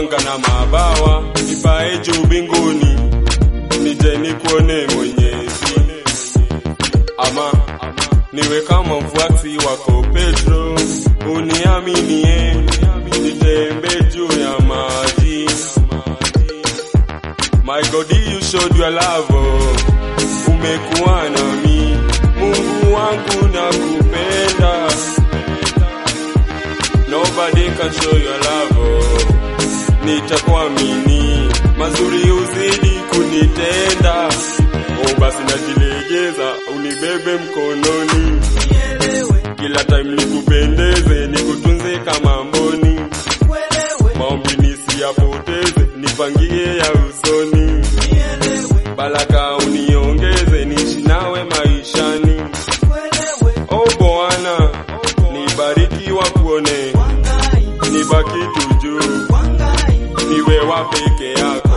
anga na mabawa, nipae juu mbinguni, nije nikuone Mwenyezi, ama niwe kama mfuasi wako Petro, uniaminie, nitembe juu ya maji. My God, you showed your love, umekuwa nami, Mungu wangu nakupenda. Nobody can show your love, nitakuamini, mazuri uzidi kunitenda. Oh, basi najilegeza, unibebe mkononi, kila time nikupendeze, nikutunze kama mboni, maombi nisiyapoteze, nipangie ya usoni, baraka uniongeze, niishi nawe maishani. Oh Bwana, nibariki wakuone, nibaki tu juu, niwe wa peke yako.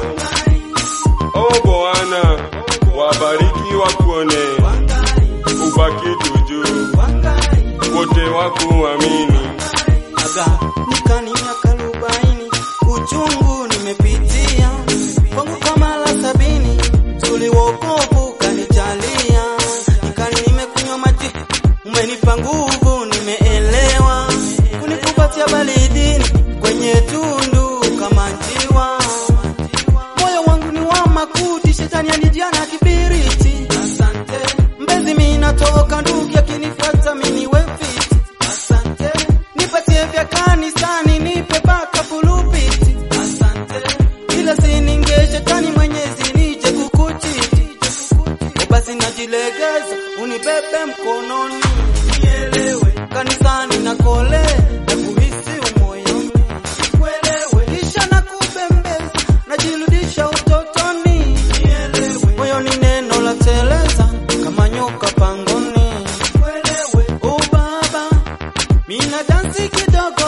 Oh Bwana, wabariki wakuone, ubaki tu juu, wote wakuamini. aga nikani miaka arobaini uchungu nimepitia kwangu kwa mara sabini tuliwokovu kanijalia nikani nimekunywa maji umenipa nguvu nimeelewa kunikumbatia baridini kwenye tundu kama njiwa moyo wangu ni wa makuti shetani anijia na kibiriti asante mbezi minatoka ndugu akinifuata miniwe fiti asante nipatie vya kanisani nipe baka pulupiti asante ila sininge shetani mwenyezi nije kukuchiti O basi najilegeza unibebe mkononi nielewe kanisani na kole na kuhisi umoyoni kuelewe kisha na kubembeza najirudisha utotoni nielewe moyoni neno la teleza kama nyoka pangoni kuelewe o baba mina dansi kidogo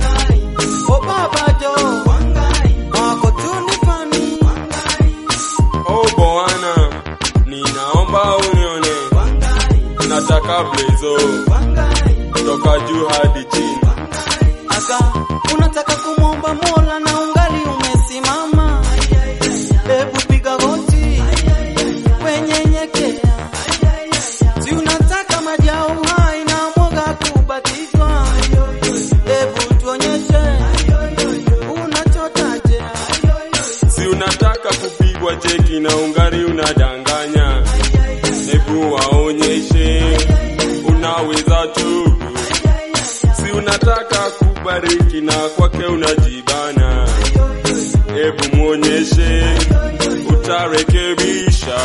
o baba jo wako tunifani Oh Bwana, ninaomba unione, nataka blezo toka juu hadi chini. Aga, unataka kumwomba Mola na ungali umesimama, hebu piga goti wenyenyekea, si unataka maji ya uhai na mwoga kubatizwa, hebu tuonyeshe unachotaje. Si unataka kupigwa cheki na ungari unadanganya, hebu waonyeshe unaweza tu. Si unataka kubariki na kwake unajibana, hebu mwonyeshe utarekebisha.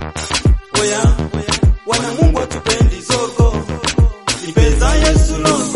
Oya, wana Mungu atupendi zogo, ipeza Yesu logo